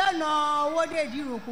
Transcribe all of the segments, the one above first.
ọ̀nà owóde ìdíròkò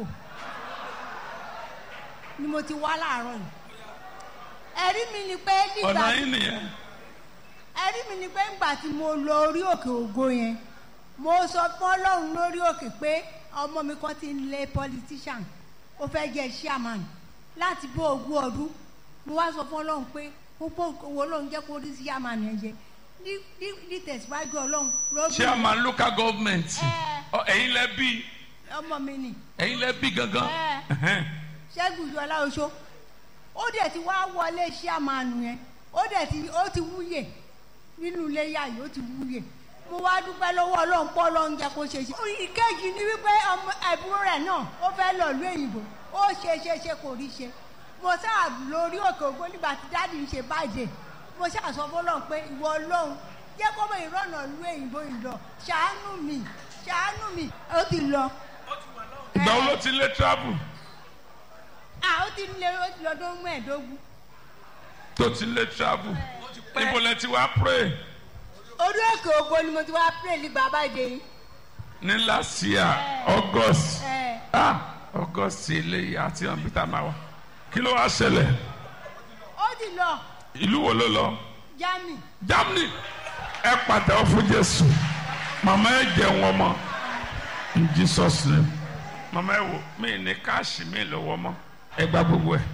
ni mo ti wá láàárọ̀ yìí ẹ̀rí mi ni pé nígbà ọ̀nà yín nìyẹn ẹ̀rí mi ni pé ńgbà tí mo lọ orí òkè ògo yẹn mo sọ fún ọlọ́run lórí òkè pé ọmọ mi kan ti ń lé politician ó fẹ́ jẹ́ chairman láti bó ogún ọdún mo wá sọ fún ọlọ́run pé gbogbo owó ọlọ́run jẹ́ kó rí chairman yẹn jẹ ní ní ní tẹ̀síwájú ọlọ́run ló bí chairman local government Ẹ. Ọ, ẹ̀yin lẹ bí ọmọ mi nì ẹ̀yin lẹ bí gangan Ẹ. Ẹhẹ́n. ṣẹ́gun ìjọba oṣó ó dẹ̀ ti wá wọlé chairman yẹn ó dẹ̀ ti ó ti wúyè nínú ilé yá yìí ó ti wúyè mo wá dúpẹ́ lọ́wọ́ ọlọ́run pọ́ ọlọ́run jẹ́ kó ṣe ṣe. ìkejì ni wípé ọmọ ẹ̀bùrú rẹ̀ náà ó fẹ́ lọ ìlú èyìnbó ó ṣe ṣe ṣe kò rí ṣe mo sáà lórí òkè ògbó nígbà tí dáàdì ń ṣe báyìí mo ṣáà sọ fọlọ́run pé ìwọ ọlọ́run jẹ́ kó mọ ìrọ̀nà ìlú èyìnbó yìí lọ ṣàánú mi ṣàánú mi ó ti lọ. ìgbà wo ló ti lé travel à ó ti lé ó ti lọ́dún mẹ́ẹ̀ẹ́dógún. tó ti lé travel ibo lẹ ti wá pray orí òkè ògbó ni mo ti wá pray ní bàbá ìdè yìí. ní last year august ẹ ah august eléyìí àti ọ̀nbítà máa wà kí ló wá ṣẹlẹ̀ ó ti lọ ìlú wo ló lọ jami germany ẹ pàtẹ́wọ́ fún jésù màmá ẹ jẹun ọmọ in jesus name màmá ẹ wò mí ní káàṣì mi lọ́wọ́ mọ́ ẹ gba gbogbo ẹ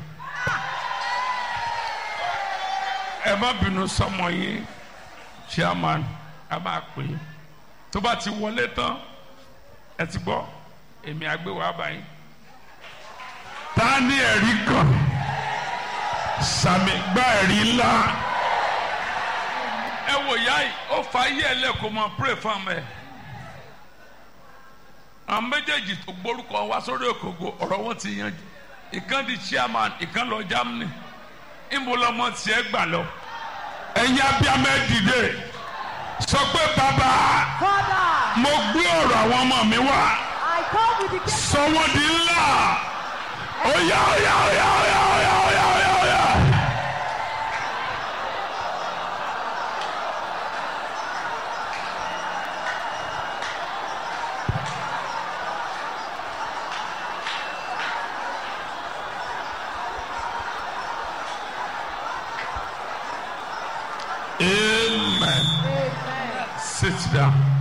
ẹ má bínú sọmọ yín chairman a máa pè é tó bá ti wọlé tán ẹ ti gbọ́ èmi àgbéwò àbáyé ta ni ẹ̀rí kan sàmì gbá ẹ̀rí ńlá ẹ wò yá yìí ó fa ayé ẹ lẹ́kọ̀ọ́ mọ pray fún ọmọ ẹ àwọn méjèèjì tó gbórúkọ wá sórí òkòkò ọ̀rọ̀ wọn ti yanjú ìkan di chairman ìkan lọ Germany ìmú lọmọ tiẹ̀ gbà lọ ẹ̀yin abiyamọ ẹ dìde sọ pé bàbá father mo gbé ọ̀rọ̀ àwọn ọmọ mi wá i come with the case sọ wọn di ńlá ó yá ó yá ó yá ó yá ó yá ó yá ó yá ó yá. Amen. Sit down.